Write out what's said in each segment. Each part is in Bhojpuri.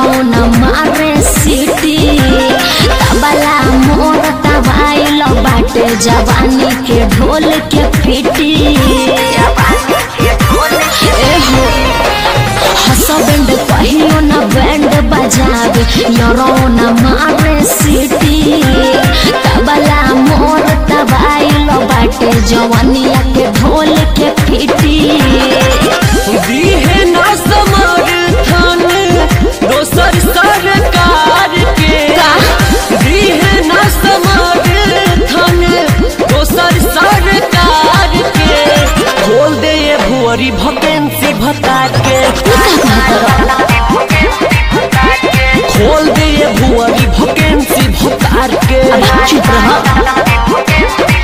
न मारे सीटी तबला मोर तबाइल बाटे जवानी के ढोल के पीटी एहो हसबैंड कहियो न बैंड बजावे यरो न मारे सीटी तबला मोर तबाइल बाटे जवानिया के ढोल के पीटी दीहे ना समर्थन दोसर सरकार के दीहे ना समर्थन दोसर सरकार के खोल दे ये भुअरी वैकेंसी भता के खोल दे ये भुअरी वैकेंसी भतार के अब चुप रह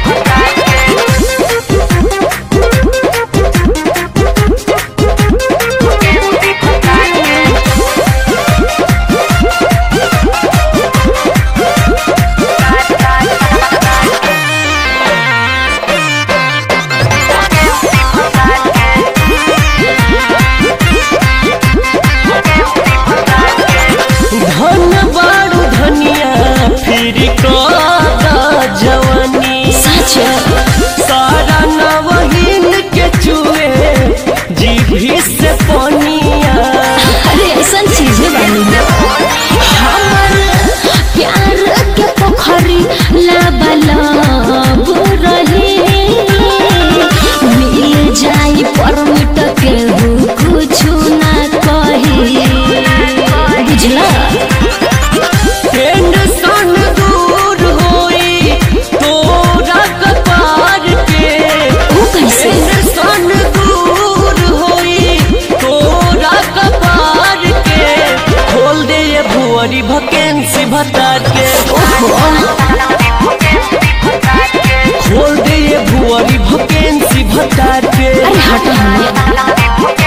धन बारू धनिया फिर कदा जवानी सच सारा नवहीन के चुए जीभी से पनिया अरे ऐसा चीजें बनी है हमर प्यार के पोखरी लबलब रही मिल जाई परमिट के कुछ ना कही बुझला टेंशन दूर होई तोरा कपार के वो कैसे टेंशन दूर होई तोरा कपार के खोल दे ये भुअरी वैकेंसी भता के खोल दे ये भुअरी वैकेंसी भता के अरे हट हमें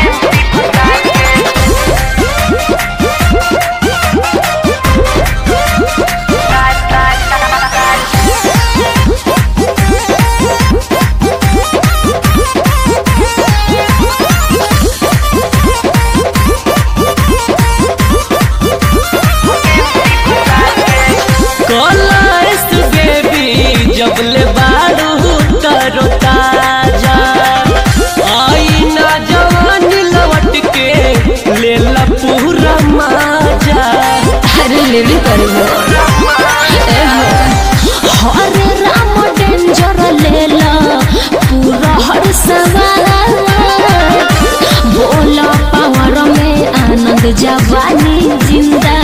कलर्स बेबी जब ले बारू तरो ताजा आई ना जवान लौट के ले ला पूरा माजा अरे लेवी करबो हरे राम डेंजर लेला पूरा हर सवाल बोला पावर में आनंद जवानी जिंदा